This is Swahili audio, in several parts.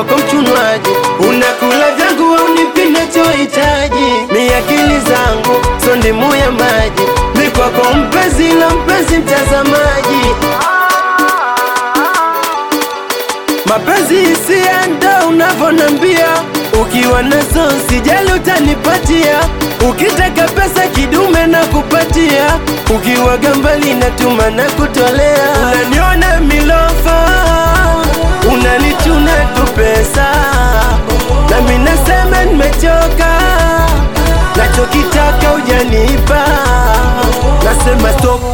kwako mchunwaji, unakula vyangu au nipi nachohitaji, mi akili zangu so ndimu ya maji, mi kwako mpenzi la mpenzi mtazamaji mapenzi hisia ndo unavyonambia, ukiwa nazo sijali utanipatia, ukitaka pesa kidume na kupatia, ukiwa gambali natuma na kutolea, unaniona milofa, unanichuna tu pesa, nami nasema nimechoka, nachokitaka ujanipa, nasema stop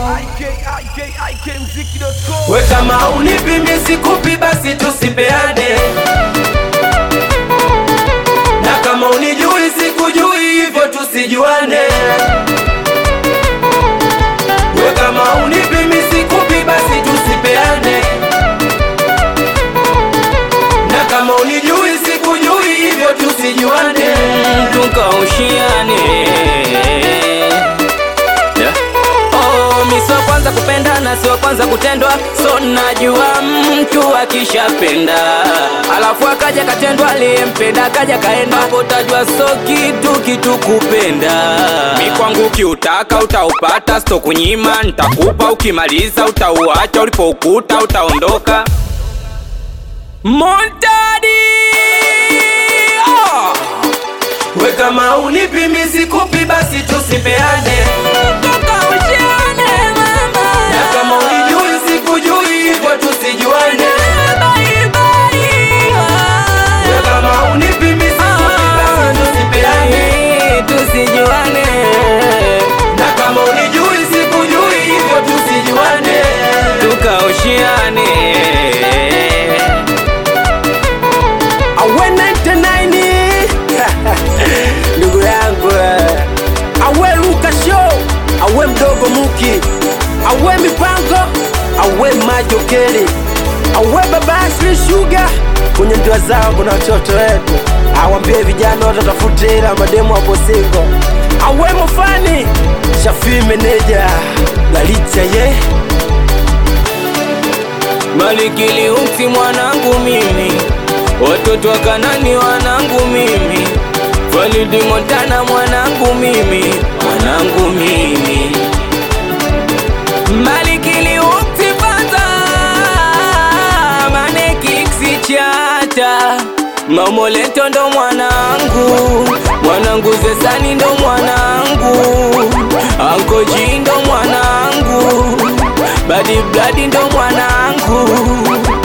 we kama unipi mi sikupi basi tusipeane, na kama unijui sikujui hivyo tusijuane. We kama unipi mi sikupi basi tusipeane, na kama unijui sikujui hivyo tusijuane. tukaushiane yeah. Oh, mi sio kwanza kupenda na sio kwanza kutendwa, so najua mtu akishapenda alafu akaja katendwa, aliyempenda akaja kaenda, hapo tajua so kitu kitu kupenda. Mi kwangu kiutaka utaupata, sto kunyima, ntakupa ukimaliza, utauacha ulipoukuta, utaondoka Montadi oh! We kama unipi mi sikupi basi tusipeane, na kama unijui sikujui hivyo tusijuane. We kama unipi mi sikupi basi tusipeane, tusijuane na kama unijui sikujui hivyo tusijuane. tukaushiane Awe 99 ndugu yangu eh. awe Luka Show, awe mdogo Muki, awe mipango, awe majokeli, awe baba Ashley Sugar. Kwenye ndoa zao kuna watoto wetu, awambie vijana wote watafute ila mademu hapo singo. Awe mofani Shafi meneja Galicha ye Malikili umsi mwanangu mimi, watoto wa Kanani wanangu mimi, Falidi Montana mwanangu mimi, mwanangu mimi, Malikili umsi faza mane kiksi chata Mamoleto ndo mwanangu, mwanangu Zesani ndo mwanangu, Ankoji ndo mwanangu, Badi Bladi ndo mwanangu